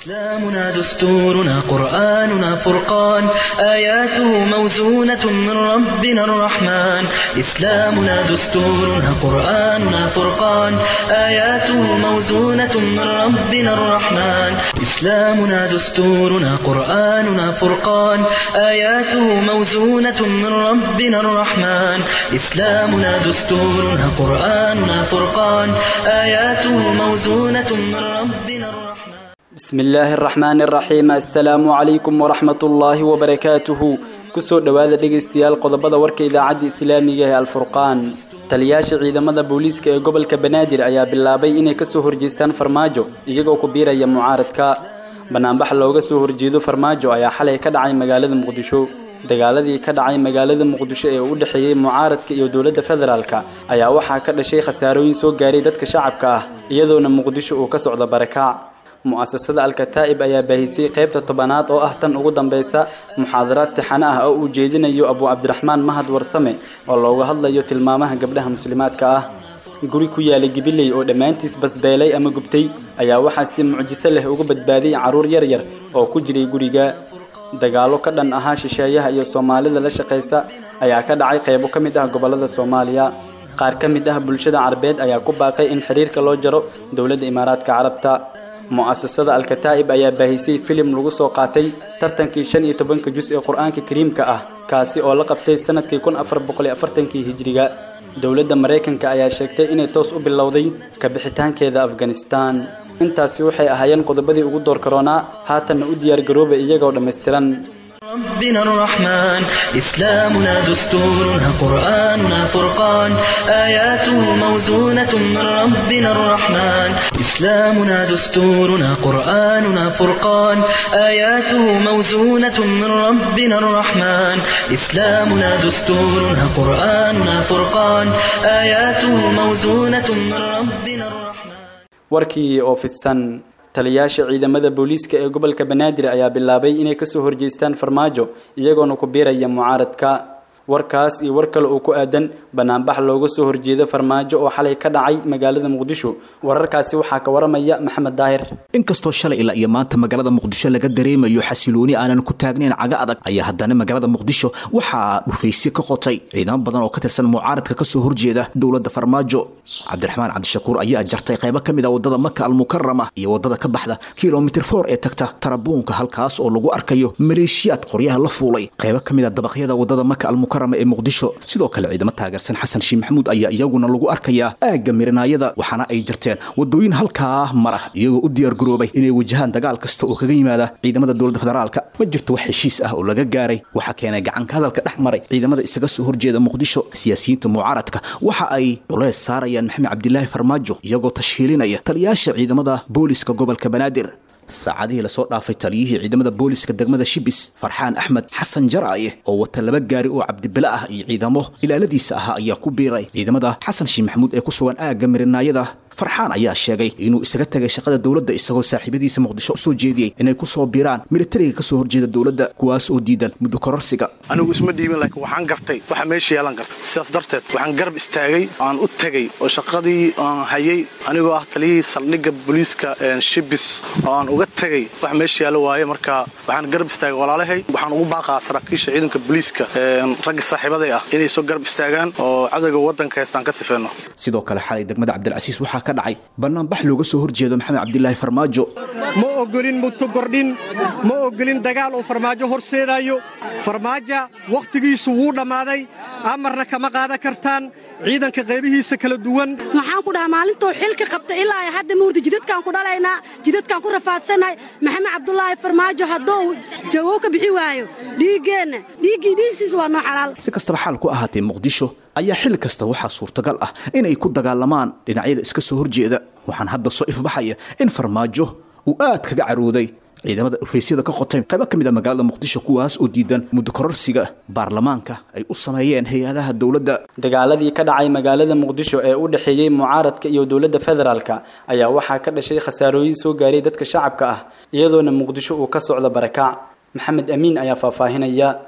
إسلامنا دستورنا قرآننا فرقان آياته موزونة من ربنا الرحمن إسلامنا دستورنا قرآننا فرقان آياته موزونة من ربنا الرحمن إسلامنا دستورنا قرآننا فرقان آياته موزونة من ربنا الرحمن إسلامنا دستورنا قرآننا فرقان آياته موزونة من ربنا الرحمن بسم الله الرحمن الرحيم السلام عليكم ورحمة الله وبركاته kusoo dhowaada dhegaystayaal qodobada warka idaacadda islaamiga ee alfurqaan taliyaasha ciidamada booliiska ee gobolka banaadir ayaa bilaabay inay kasoo horjeestaan farmaajo iyagoo ku biiraya mucaaradka banaanbax looga soo horjeedo farmaajo ayaa xalay ka dhacay magaalada muqdisho dagaaladii ka dhacay magaalada muqdisho ee u dhexeeyey mucaaradka iyo dowladda federaalka ayaa waxaa ka dhashay khasaarooyin soo gaaray dadka shacabka ah iyadoona muqdisho uu ka socdo barakaac mu'asasada alkataa'ib ayaa baahisay qaybta tobanaad oo ah tan ugu dambeysa muxaadaraad tixano ah oo uu jeedinayo abu cabdiraxmaan mahad warsame oo looga hadlayo tilmaamaha gabdhaha muslimaadka ah guri ku yaalay gibiley oo dhammaantiis basbeelay ama gubtay ayaa waxaa si mucjiso leh uga badbaaday carruur yar yar oo ku jiray guriga dagaallo ka dhan ahaa shisheeyaha iyo soomaalida la shaqaysa ayaa ka dhacay qaybo ka mid ah gobollada soomaaliya qaar ka mid ah bulshada carabeed ayaa ku baaqay in xiriirka loo jaro dowladda imaaraadka carabta mu'asasada alkataa'ib ayaa baahisay filim lagu soo qaatay tartankii shan iyo tobanka jus ee qur-aanka kariimka ah kaasi oo la qabtay sanadkii kun afar boqol afartankii hijiriga dowladda maraykanka ayaa sheegtay inay toos u bilowday ka bixitaankeeda afghanistan intaasi waxay ahaayeen qodobadii ugu door karoonaa haatanna u diyaargaroobay iyagoo dhammaystiran ربنا الرحمن إسلامنا دستورنا قرآننا فرقان آياته موزونة من ربنا الرحمن إسلامنا دستورنا قرآننا فرقان آياته موزونة من ربنا الرحمن إسلامنا دستورنا قرآننا فرقان آياته موزونة من ربنا الرحمن warkii oo fidsan taliyaasha ciidamada booliiska ee gobolka banaadir ayaa bilaabay inay kasoo horjeestaan farmaajo iyagoona ku biiraya mucaaradka warkaas iyo war kale oo ku aadan banaanbax looga soo horjeedo farmaajo oo xalay ka dhacay magaalada muqdisho wararkaasi waxaa ka waramaya maxamed daahir inkastoo shalay ilaa iyo maanta magaalada muqdisho laga dareemayo xasilooni aanan ku taagnayn caga adag ayaa haddana magaalada muqdisho waxaa dhufaysyo ka qotay ciidamo badan oo ka tirsan mucaaradka kasoo horjeeda dowladda farmaajo cabdiraxmaan cabdishakuur ayaa jartay qaybo ka mid a wadada maka almukarama iyo wadada ka baxda kilomitr for ee tagta tarabuunka halkaas oo lagu arkayo maleeshiyaad qoryaha la fuulay qaybo ka mid a dabaqyada wadada maka almukarama ee muqdisho sidoo kale ciidamo taageersan xasan shiih maxamuud ayaa iyaguna lagu arkayaa aagga mirinaayada waxaana ay jarteen wadooyin halkaa mara iyagoo u diyaar garoobay inay wajahaan dagaal kasta oo kaga yimaada ciidamada dowladda federaalka ma jirto wax heshiis ah oo laga gaaray waxaa keenay gacanka hadalka dhex maray ciidamada isaga soo horjeeda muqdisho siyaasiyiinta mucaaradka waxa ay culeys saarayaan maxamed cabdilaahi farmaajo iyagoo tashhiilinaya taliyaasha ciidamada booliska gobolka banaadir saacadihii lasoo dhaafay taliyihii ciidamada booliska degmada shibis farxaan axmed xasan jaraaye oo wata laba gaari oo cabdibile ah iyo ciidamo ilaaladiisa ahaa ayaa ku biiray ciidamada xasan shiih maxamuud ee ku sugan aagga mirinaayada farxaan ayaa sheegay inuu isaga tagay shaqada dowladda isagoo saaxiibadiisa muqdisho usoo jeediyey inay kusoo biiraan militariga kasoo horjeeda dowladda kuwaas oo diidan muddo kororsiga anigu isma dhiibin laakiin waxaan gartay waxa meesha yeelan karta sidaas darteed waxaan garab istaagay aan u tegay oo shaqadii aan hayay anigoo ah taliyihii saldhigga booliiska shibis oo aan uga tegay wax meesha yaalo waaye marka waxaan garab istaagay walaalahay waxaan ugu baaqaa saraakiisha ciidanka booliiska ragga saaxiibaday ah inay soo garab istaagaan oo cadowga waddanka haystaan ka sifeenno sidoo kale xalay degmada cabdilcasiis waxaa ka dhacay banaanbax looga soo horjeedo maxamed cabdilaahi farmaajo ma ogolin mutogordhin ma ogolin dagaal uu farmaajo horseedaayo farmaaja wakhtigiisu wuu dhammaaday amarna kama qaadan kartaan ciidanka qaybihiisa kala duwan waxaan ku dhahaa maalintuu xilka qabta ilaa ay hadda muurda jidadkaan ku dhalaynaa jidadkaan ku rafaadsannahay maxamed cabdulaahi farmaajo hadduu jawow ka bixi waayo dhiiggeenna dhiiggii dhiigsiisa waa noo xalaal si kastaba xaal ku ahaatee muqdisho ayaa xilli kasta waxaa suurtagal ah inay ku dagaalamaan dhinacyada iska soo horjeeda waxaan hadda soo ifbaxaya in farmaajo uu aad kaga carooday ciidamada dhufaysyada ka qotay qaybo ka mid a magaalada muqdisho kuwaas oo diidan muddo kororsiga baarlamaanka ay u sameeyeen hay-adaha dowladda dagaaladii ka dhacay magaalada muqdisho ee u dhexeeyey mucaaradka iyo dowladda federaalka ayaa waxaa ka dhashay khasaarooyin soo gaaray dadka shacabka ah iyadoona muqdisho uu ka socdo barakaac maxamed amiin ayaa faahfaahinaya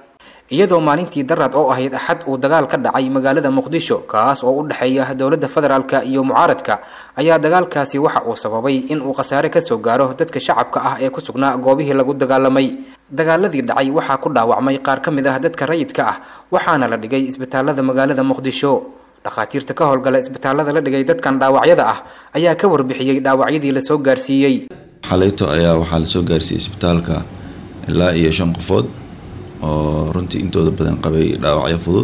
iyadoo maalintii daraad oo ahayd axad uu dagaal ka dhacay magaalada muqdisho kaas oo u dhexeeya dowladda federaalka iyo mucaaradka ayaa dagaalkaasi waxa uu sababay in uu khasaare kasoo gaaro dadka shacabka ah ee ku sugnaa goobihii lagu dagaalamay dagaaladii dhacay waxaa ku dhaawacmay qaar ka mid ah dadka rayidka ah waxaana la dhigay isbitaalada magaalada muqdisho dhakhaatiirta ka howlgala isbitaalada la dhigay dadkan dhaawacyada ah ayaa ka warbixiyey dhaawacyadii lasoo gaarsiiyey xalayto ayaa waxaa lasoo gaarsiiyey isbitaalka ilaa iyo shan qofood oo runtii intooda badan qabay dhaawacyo fudud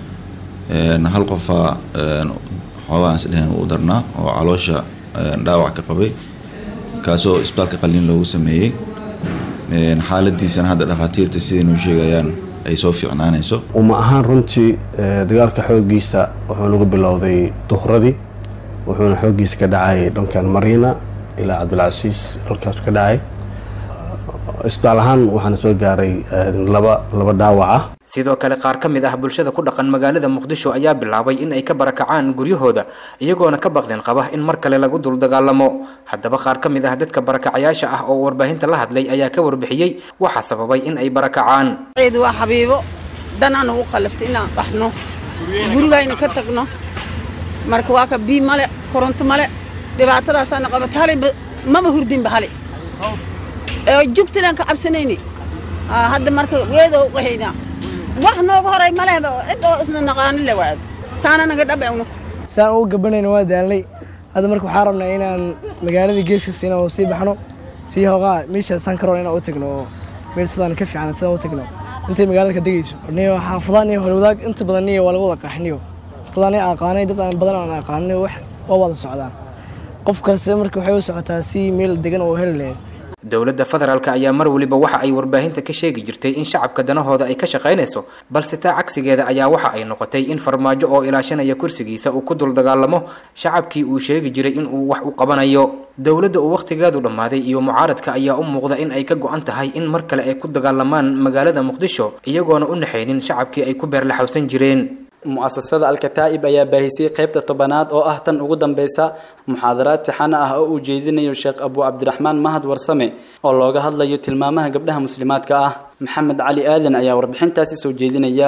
hal qofaa xoogaan isdheheen uu darnaa oo caloosha dhaawac ka qabay kaasoo isbitaalka qalliin loogu sameeyey xaaladiisana hadda dhakhaatiirta sidaynuu sheegayaan ay soo fiicnaanayso uma ahaan runtii dagaalka xoogiisa wuxuu nagu bilowday duhradii wuxuuna xoogiisa ka dhacay dhankan mariina ilaa cabdilcasiis halkaasu ka dhacay isbitaal ahaan waxaana soo gaaray laba laba dhaawac ah sidoo kale qaar ka mid ah bulshada ku dhaqan magaalada muqdisho ayaa bilaabay in ay ka barakacaan guryahooda iyagoona ka baqdin qaba in mar kale lagu dul dagaalamo haddaba qaar ka mid ah dadka barakacayaasha ah oo warbaahinta la hadlay ayaa ka warbixiyey waxaa sababay in ay barakacaan ciid waa xabiibo danaan ugu khalaftay inaan qaxno gurigayna ka tagno marka waa ka bii male koronto male dhibaatadaasaana qabatay hali maba hurdinba hali jugtilaan ka cabsanayni hadda marka weedoo qahaynaa wax nooga horay malehba cid oo isna naqaanin le waad saana naga dhabewno saan ugu gabanayna waa daalnay hadda marka waxaa rabnaa inaan magaaladii geeska siina oo sii baxno sii hoogaa meesha sankaroon inaan u tagno oo meel sidaan ka fiican sidaan u tagno intay magaalada ka degayso niyo xaafadaan iyo holwadaag inta badan niyo waa lagu wada qaxniyo dadaan aqaanay dad aan badan aan aqaanay wax waa wada socdaan qof kaste marka waxay u socotaa si meel degan oo heli lahayd dowladda federaalk ayaa mar weliba waxa ay warbaahinta ka sheegi jirtay in shacabka danahooda ay ka shaqaynayso balse taa cagsigeeda ayaa waxa ay noqotay in farmaajo oo ilaashanaya kursigiisa uu ku dul dagaalamo shacabkii uu sheegi jiray in uu wax u qabanayo dowladda uu wakhtigeedu dhammaaday iyo mucaaradka ayaa u muuqda in ay ka go-an tahay in mar kale ay ku dagaalamaan magaalada muqdisho iyagoona u naxaynin shacabkii ay ku beerlaxawsan jireen mu'asasada alkataa'ib ayaa baahisay qaybta tobanaad oo ah tan ugu dambeysa muxaadaraad tixano ah oo uu jeedinayo sheekh abu cabdiraxmaan mahad warsame oo looga hadlayo tilmaamaha gabdhaha muslimaadka ah maxamed cali aadan ayaa warbixintaasi soo jeedinaya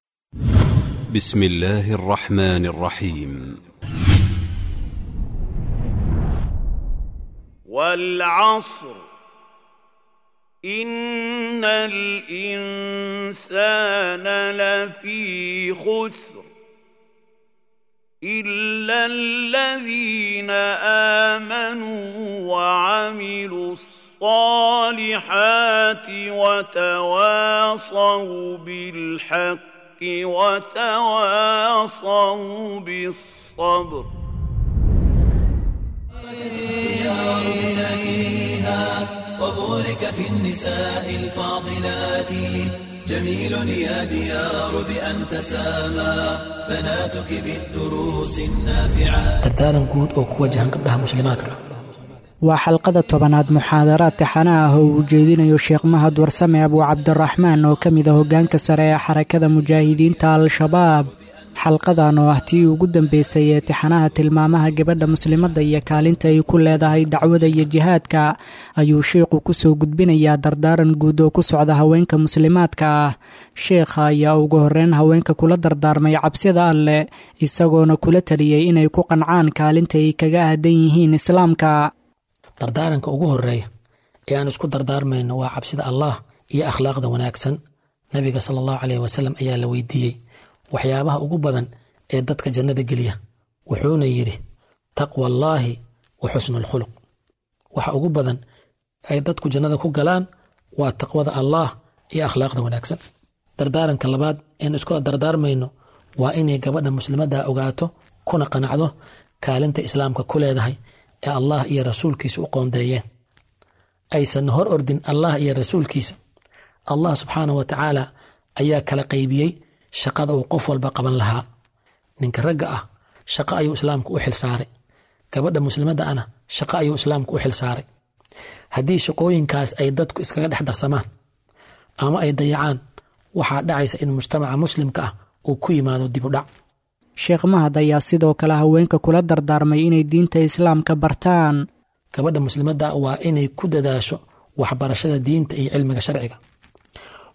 بسم الله الرحمن الرحيم والعصر إن الإنسان لفي خسر إلا الذين آمنوا وعملوا الصالحات وتواصوا بالحق وتواصوا بالصبر وبورك في النساء الفاضلات جميل يا ديار بأن تسامى بناتك بالدروس النافعات dardaaran guud oo ku wajahan gabdhaha muslimaadka waa xalqada tobanaad muxaadaraad taxana ah oo uu jeedinayo sheekh mahad warsame abuu cabdiraxmaan oo ka mid a hoggaanka sare ee xarakada mujaahidiinta al-shabaab xalqadan oo ah tii ugu dambeysay ee tixanaha tilmaamaha gabadha muslimadda iyo kaalinta ay ku leedahay dacwada iyo jihaadka ayuu sheikhu kusoo gudbinayaa dardaaran guud oo ku socda haweenka muslimaadka ah sheekha ayaa ugu horreyn haweenka kula dardaarmay cabsida alleh isagoona kula taliyey inay ku qancaan kaalinta ay kaga aadan yihiin islaamka dardaaranka ugu horeeya ee aan isku dardaarmayno waa cabsida allah iyo akhlaaqda wanaagsan nabiga sala allahu caleyh wasalam ayaa la weydiiyey waxyaabaha ugu badan ee dadka jannada geliya wuxuuna yidhi taqwa allaahi wa xusnu alkhuluq waxa ugu badan ay dadku jannada ku galaan waa taqwada allaah iyo akhlaaqda wanaagsan dardaaranka labaad eenu iskula dardaarmayno waa inay gabadha muslimadda ogaato kuna qanacdo kaalinta islaamka ku leedahay ee allah iyo rasuulkiisa u qoondeeyeen aysan hor ordin allah iyo rasuulkiisa allah subxaanahu wa tacaala ayaa kala qaybiyey shaqada uu qof walba qaban lahaa ninka ragga ah shaqo ayuu islaamku u xilsaaray gabadha muslimadda ana shaqo ayuu islaamku u xilsaaray haddii shaqooyinkaas ay dadku iskaga dhex darsamaan ama ay dayacaan waxaa dhacaysa in mujtamaca muslimka ah uu ku yimaado dib u dhac sheekh mahad ayaa sidoo kale haweenka kula dardaarmay inay diinta islaamka bartaan gabadha muslimadda waa inay ku dadaasho waxbarashada diinta iyo cilmiga sharciga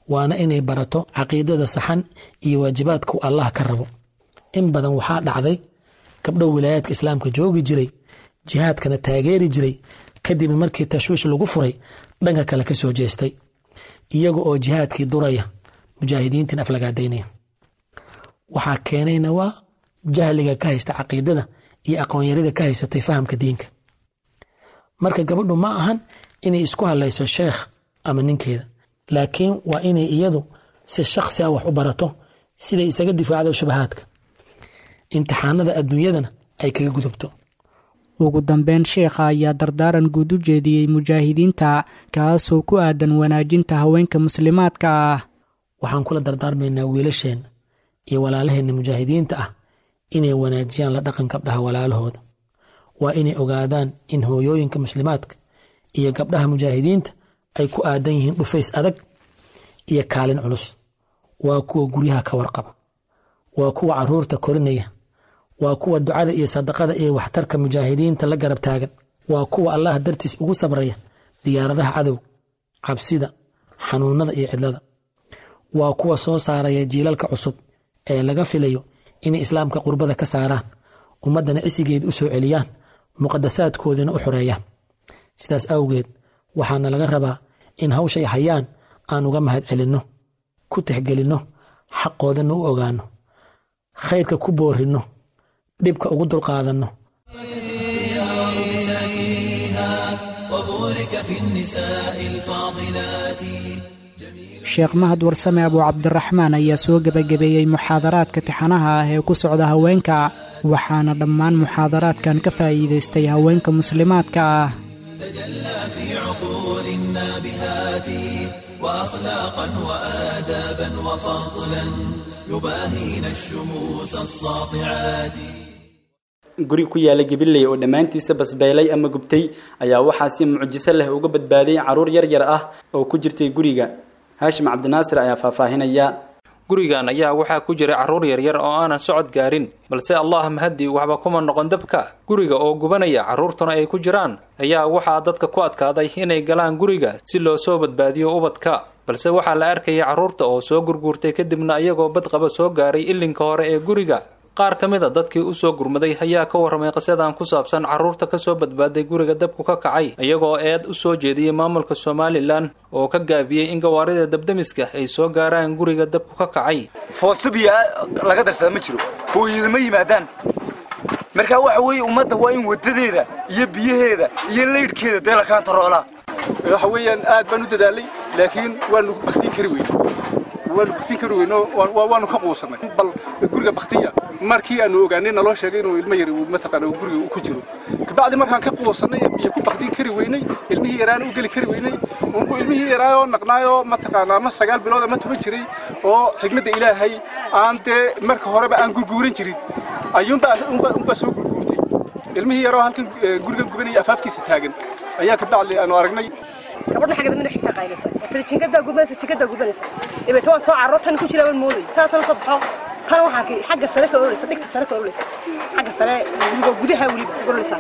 waana inay barato caqiidada saxan iyo waajibaadku allah ka rabo in badan waxaa dhacday gabdho wilaayaadka islaamka joogi jiray jihaadkana taageeri jiray kadib markii tashwiish lagu furay dhanka kale ka soo jeestay iyaga oo jihaadkii duraya mujaahidiintiin aflagaadaynaya waxaa keenayna waa jahliga ka haysta caqiidada iyo aqoonyarida ka haysatay fahamka diinka marka gabadhu ma ahan inay isku hadlayso sheekh ama ninkeeda laakiin waa inay iyadu si shakhsi ah wax u barato siday isaga difaacdo shubahaadka imtixaanada adduunyadana ay kaga gudubto ugu dambeyn sheekha ayaa dardaaran guud u jeediyey mujaahidiinta kaasoo ku aadan wanaajinta haweenka muslimaadka ah waxaan kula dardaarmaynaa wiilasheenna iyo walaalaheenna mujaahidiinta ah inay wanaajiyaan la dhaqan gabdhaha walaalahooda waa inay ogaadaan in hooyooyinka muslimaadka iyo gabdhaha mujaahidiinta ay ku aadan yihiin dhufays adag iyo kaalin culus waa kuwa guryaha ka warqaba waa kuwa caruurta korinaya waa kuwa ducada iyo sadaqada iyo waxtarka mujaahidiinta la garab taagan waa kuwa allah dartiis ugu sabraya diyaaradaha cadow cabsida xanuunada iyo cidlada waa kuwa soo saaraya jiilalka cusub ee laga filayo inay islaamka qurbada ka saaraan ummaddana cisigeed u soo celiyaan muqadasaadkoodina u xoreeyaan sidaas awgeed waxaana laga rabaa in hawshay hayaan aan uga mahad celinno ku tixgelinno xaqoodana u ogaanno khayrka ku boorinno dhibka ugu dulqaadanno sheekh mahad warsame abuu cabdiraxmaan ayaa soo gebagabeeyey muxaadaraadka tixanaha ah ee ku socda haweenka waxaana dhammaan muxaadaraadkan ka faa'iidaystay haweenka muslimaadka ah وأخلاقا وآدابا وفضلا يباهين الشموس الساطعات guri ku yaala gabiley oo dhammaantiisa basbeelay ama gubtay ayaa waxaa si mucjiso leh uga badbaaday caruur yar yar ah oo ku jirtay guriga haashim cabdinaasir ayaa faahfaahinaya gurigan ayaa waxaa ku jira carruur yaryar oo aanan socod gaarin balse allah mahadii waxba kuma noqon dabka guriga oo gubanaya carruurtuna ay ku jiraan ayaa waxaa dadka ku adkaaday inay galaan guriga si loo soo badbaadiyo ubadka balse waxaa la arkayay carruurta oo soo gurguurtay kadibna iyagoo badqaba soo gaaray ilinka hore ee guriga qaar ka mid a dadkii u soo gurmaday ayaa ka warramay qisadan ku saabsan carruurta ka soo badbaaday guriga dabku ka kacay iyagoo eed u soo jeediyey maamulka somalilan oo ka gaabiyey in gawaarida dabdemiska ay soo gaaraan guriga dabku ka kacay foosto biyaa laga darsada ma jiro hooyadama yimaadaan marka waxa weeye ummadda waa in wadadeeda iyo biyaheeda iyo laydhkeeda dee la kaantaroolaa waxa weeyaan aad baan u dadaalay laakiin waanu baktiin kari weyne waanu baktiin kari weyno waanu ka quusanay bal guriga baktiya markii aanu ogaanay naloo sheegay inuu ilmo yari mataqaana guriga ku jiro kabacdi markaan ka quusanay biyo ku baktiin kari weynay ilmihii yaraana u geli kari weynay unku ilmihii yaraayoo naqnaayoo mataqaana ama sagaal bilood ama tuban jiray oo xigmadda ilaahay aan dee marka horeba aan gurguuran jirin ayuunbaa unbaa soo gurguurtay ilmihii yaroo halkan gurigan gubanaya afaafkiisa taagan ayaa kabacdi aanu aragnay gabadha xagga dambe xigta qaylisa tiri jingadaa gubanaysa jingadaa gubanaysa dabeetna waan soo carro tan ku jira waan mooday saasana soo baxo tan waxaan ki xagga sare ka oroleysa dhigta sare ka oroleysa xagga sare guriga gudaha weliba oroleysa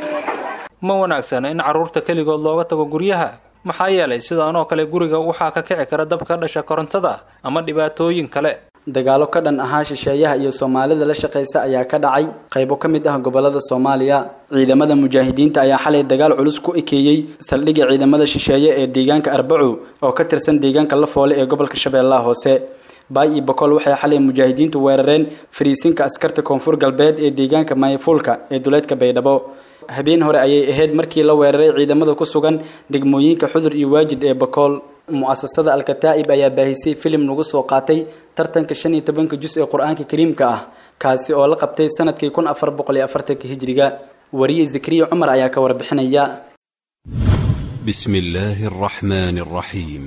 ma wanaagsana in carruurta keligood looga tago guryaha maxaa yeelay sidaan oo kale guriga waxaa ka kici kara dab ka dhasha korontada ama dhibaatooyin kale dagaalo ka dhan ahaa shisheeyaha iyo soomaalida la shaqaysa ayaa ka dhacay qaybo ka mid ah gobolada soomaaliya ciidamada mujaahidiinta ayaa xalay dagaal culus ku ekeeyey saldhigga ciidamada shisheeye ee deegaanka arbaco oo ka tirsan deegaanka lafoole ee gobolka shabeellaha hoose baay iyo bokool waxay xalay mujaahidiintu weerareen fariisinka askarta koonfur galbeed ee deegaanka mayfuulka ee duleedka baydhabo habeen hore ayay ahayd markii la weeraray ciidamada ku sugan degmooyinka xudur iyo waajid ee bokool mu'asasada alkataa'ib ayaa baahisay filim lagu soo qaatay tartanka shan iyo tobanka jus ee qur-aanka kariimka ah kaasi oo la qabtay sanadkii kun afar boqol iyo afartanka hijriga wariye zakariya cumar ayaa ka warbixinaya بسم الله الرحمن الرحيم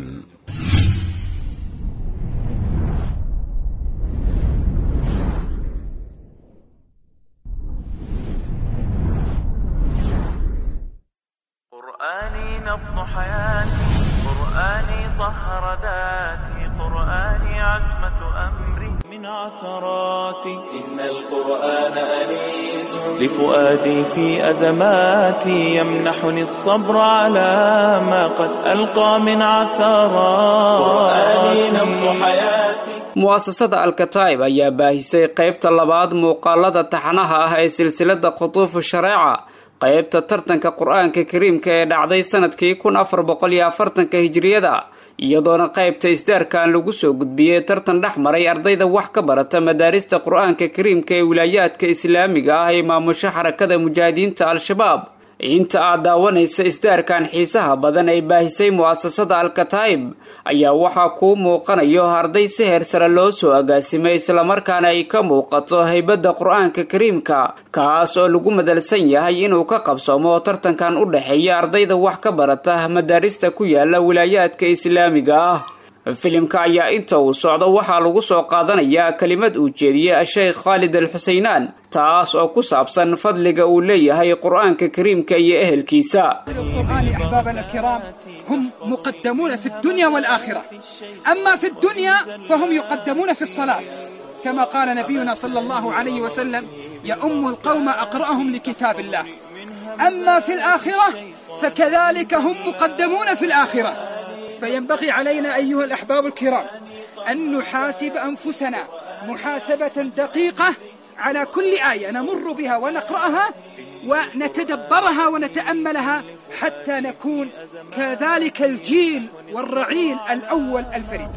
قرآني نبض حياتي قرآني طهر ذاتي القرآن عصمة أمري من عثراتي إن القرآن أنيس لفؤادي في أزماتي يمنحني الصبر على ما قد ألقى من عثرات قرآني نبض حياتي mu'asasada alkataib ayaa baahisay qaybta labaad muuqaalada taxanaha ah ee silsilada khutuufu shareeca qaybta tartanka qur-aanka kariimka ee dhacday sanadkii kun afar boqol iyo afartanka hijiriyada iyadoona qaybta isdaarkan lagu soo gudbiyey tartan dhex maray ardayda wax ka barata madaarista qur-aanka kariimka ee wilaayaadka islaamiga ah ee maamusho xarakada mujaahidiinta al-shabaab inta aad daawanaysa isdaarkan xiisaha badan ay baahisay mu'asasada alkataib ayaa waxaa kuu muuqanayo arday si heer sare loo soo agaasimay islamarkaana ay ka muuqato haybadda qur-aanka kariimka kaas oo lagu madalsan yahay inuu ka qabsoomo tartankan u dhexeeya ardayda wax ka barata madaarista ku yaala wilaayaadka islaamiga ah filimka ayaa inta uu socdo waxaa lagu soo qaadanayaa kelimad uu jeediyey sheekh khaalid al xuseynaan taas oo ku saabsan fadliga uu leeyahay qur-aanka kariimka iyo ehelkiisa القرآن أحبابنا الكرام هم مقدمون في الدنيا والآخرة أما في الدنيا فهم يقدمون في الصلاة كما قال نبينا صلى الله عليه وسلم يؤم القوم أقرأهم لكتاب الله أما في الآخرة فكذلك هم مقدمون في الآخرة فينبغي علينا أيها الأحباب الكرام أن نحاسب أنفسنا محاسبة دقيقة على كل آية نمر بها ونقرأها ونتدبرها ونتأملها حتى نكون كذلك الجيل والرعيل الأول الفريد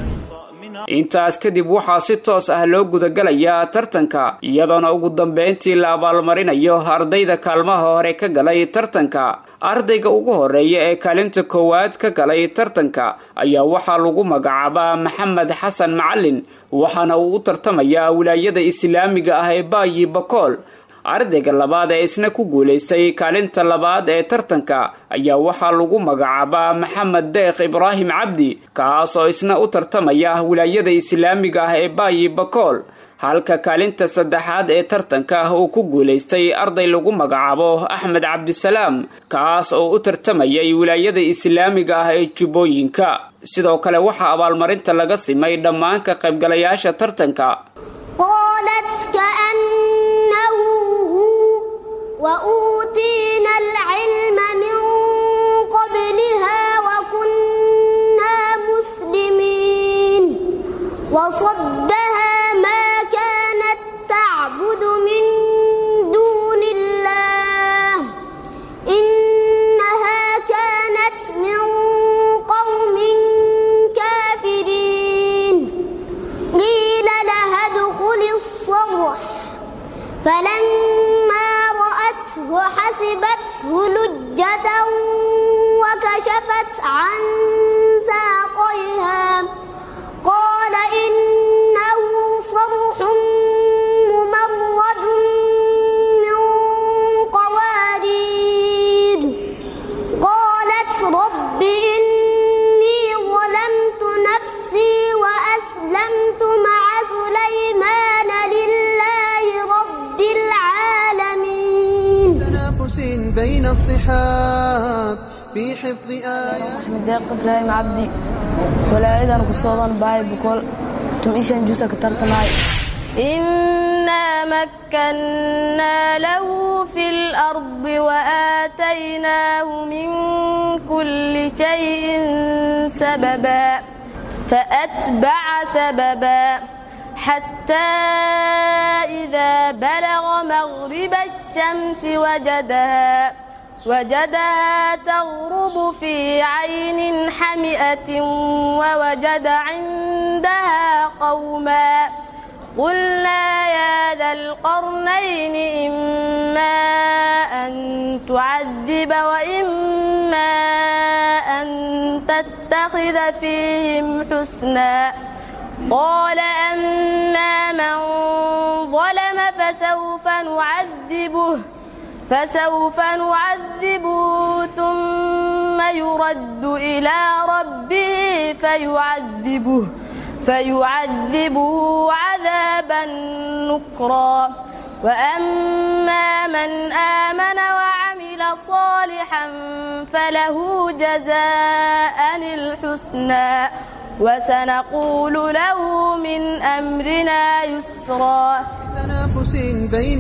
intaas kadib waxaa si toos ah loo gudagalayaa tartanka iyadoona ugu dambeyntii la abaalmarinayo ardayda kaalmaha hore ka galay tartanka ardayga ugu horeeya ee kaalinta koowaad ka galay tartanka ayaa waxaa lagu magacaabaa maxamed xasan macalin waxaana uu u tartamayaa wilaayada islaamiga ah ee baayi bakool ardayga labaad ee isna ku guulaystay kaalinta labaad ee tartanka ayaa waxaa lagu magacaabaa maxamed deekh ibraahim cabdi kaas oo isna u tartamaya wilaayada islaamiga ah ee baayi bakool halka kaalinta saddexaad ee tartanka uu ku guulaystay arday lagu magacaabo axmed cabdisalaam kaas oo u tartamayay wilaayada islaamiga ah ee jubbooyinka sidoo kale waxaa abaalmarinta laga simay dhammaan ka qaybgalayaasha tartanka وأوتينا العلم من قبلها وكنا مسلمين وصدها ما كانت تعبد من دون الله إنها كانت من قوم كافرين قيل لها ادخل الصرح فلما رأته حسبته لجة وكشفت عن ساقيها قال إنه صرح ممرد من قوارير قالت رب إني ظلمت نفسي وأسلمت مع سليمان لله رب العالمين تنافس بين الصحاب في حفظ آيات أحمد داق إبراهيم عبدي ولا إذا نقصوضا باي بكل تم إيشان جوسك ترتماي إنا مكنا له في الأرض وآتيناه من كل شيء سببا فأتبع سببا حتى إذا بلغ مغرب الشمس وجدها وجدها تغرب في عين حمئة ووجد عندها قوما قلنا يا ذا القرنين إما أن تعذب وإما أن تتخذ فيهم حسنا قال أما من ظلم فسوف نعذبه فسوف نعذبه ثم يرد إلى ربه فيعذبه فيعذبه عذابا نكرا وأما من آمن وعمل صالحا فله جزاء الحسنى وسنقول له من أمرنا يسرا تنافس بين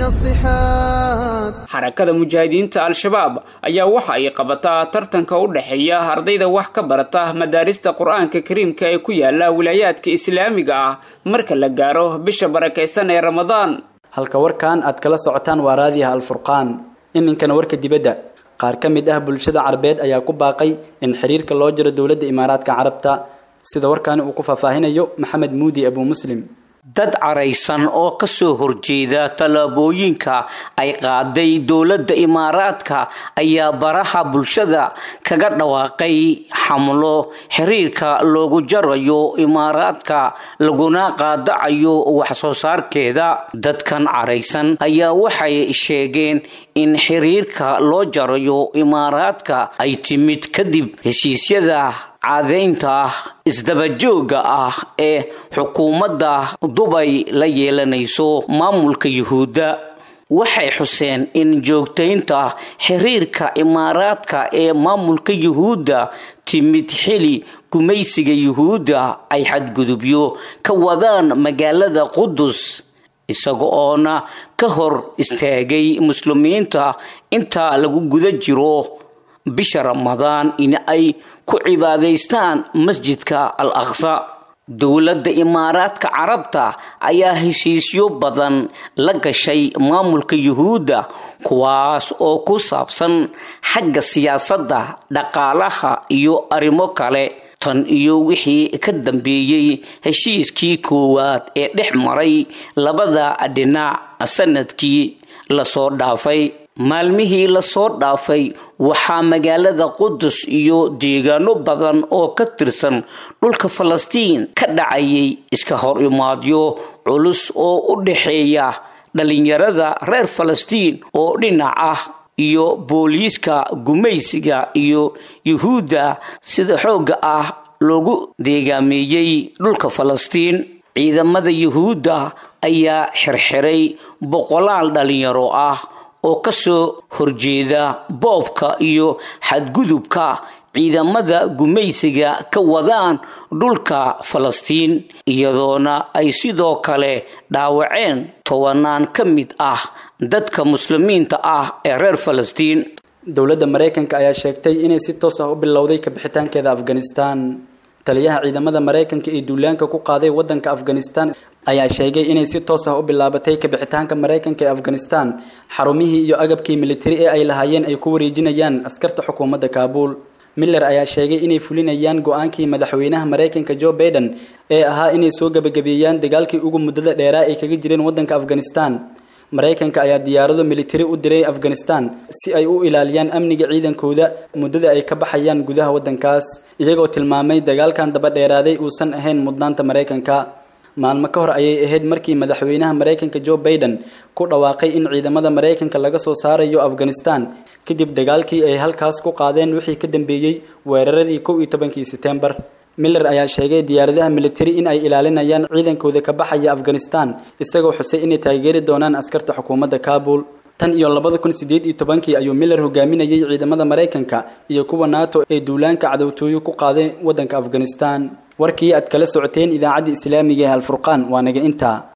الصحاب xarakada mujaahidiinta al-shabaab ayaa waxa ay qabataa tartanka u dhexeeya ardayda wax ka barata madaarista qur-aanka kariimka ee ku yaala wilaayaadka islaamiga ah marka la gaaro bisha barakaysan ee ramadaan halka warkan aad kala socotaan waa raadiyaha alfurqaan iminkana warka dibadda qaar ka mid ah bulshada carabeed ayaa ku baaqay in xiriirka loo jiro dowladda imaaraadka carabta sida warkaani uu ku faahfaahinayo maxamed muudi abuu muslim dad caraysan oo ka soo horjeeda tallaabooyinka ay qaaday dowladda imaaraadka ayaa baraha bulshada kaga dhawaaqay xamlo xiriirka loogu jarayo imaaraadka laguna qaadacayo wax soo saarkeeda dadkan caraysan ayaa waxay sheegeen in xiriirka loo jarayo imaaraadka ay timid kadib heshiisyada caadaynta isdabajooga ah ee xukuumadda dubay la yeelanayso maamulka yuhuudda waxay xuseen in joogtaynta xiriirka imaaraadka ee maamulka yuhuudda timid xili gumaysiga yuhuudda ay xadgudubyo ka wadaan magaalada qudus isaga oona ka hor istaagay muslimiinta inta lagu guda jiro bisha ramadaan in ay ku cibaadaystaan masjidka al aqsa dowladda imaaraadka carabta ayaa heshiisyo badan la gashay maamulka yuhuudda kuwaas oo ku saabsan xagga siyaasadda dhaqaalaha iyo arrimo kale tan iyo wixii ka dambeeyey heshiiskii koowaad ee dhex maray labada dhinac sanadkii lasoo dhaafay maalmihii lasoo dhaafay waxaa magaalada qudus iyo deegaano badan oo ka tirsan dhulka falastiin ka dhacayay iska hor imaadyo culus oo u dhexeeya dhalinyarada reer falastiin oo dhinac ah iyo booliiska gumaysiga iyo yuhuudda sida xoogga ah loogu deegaameeyey dhulka falastiin ciidamada yuhuudda ayaa xirxiray boqolaal dhalinyaro ah oo ka soo horjeeda boobka iyo xadgudubka ciidamada gumaysiga ka wadaan dhulka falastiin iyadoona ay sidoo kale dhaawaceen tobanaan ka mid ah dadka muslimiinta ah ee reer falastiin dowladda maraykanka ayaa sheegtay inay si toos ah u bilowday kabixitaankeeda afghanistan taliyaha ciidamada maraykanka ee duulaanka ku qaaday wadanka afghanistan ayaa sheegay inay si toos ah u bilaabatay kabixitaanka maraykanka ee afghanistan xarumihii iyo agabkii militari ee ay lahaayeen ay ku wareejinayaan askarta xukuumadda kaabuul miller ayaa sheegay inay fulinayaan go-aankii madaxweynaha maraykanka joe baiden ee ahaa inay soo gebagabeeyaan dagaalkii ugu muddada dheeraa ay kaga jireen wadanka afghanistan maraykanka ayaa diyaarado militari u diray afghanistan si ay u ilaaliyaan amniga ciidankooda muddada ay ka baxayaan gudaha wadankaas iyagoo tilmaamay dagaalkan daba dheeraaday uusan ahayn mudnaanta maraykanka maalmo ka hor ayay ahayd markii madaxweynaha maraykanka joe baiden ku dhawaaqay in ciidamada maraykanka laga soo saarayo afghanistan kadib dagaalkii ay halkaas ku qaadeen wixii ka dambeeyey weeraradii kow iyo tobankii setembar miller ayaa sheegay diyaaradaha militari in ay ilaalinayaan ciidankooda ka baxaya afghanistan isagoo xusay inay taageeri doonaan askarta xukuumadda kaabul tan iyo labada kun sideed iyo tobankii ayuu miller hogaaminayay ciidamada maraykanka iyo kuwa nato ee duulaanka cadowtooyo ku qaaday wadanka afghanistan warkii aad kala socoteen idaacadda islaamiga ee alfurqaan waa naga intaa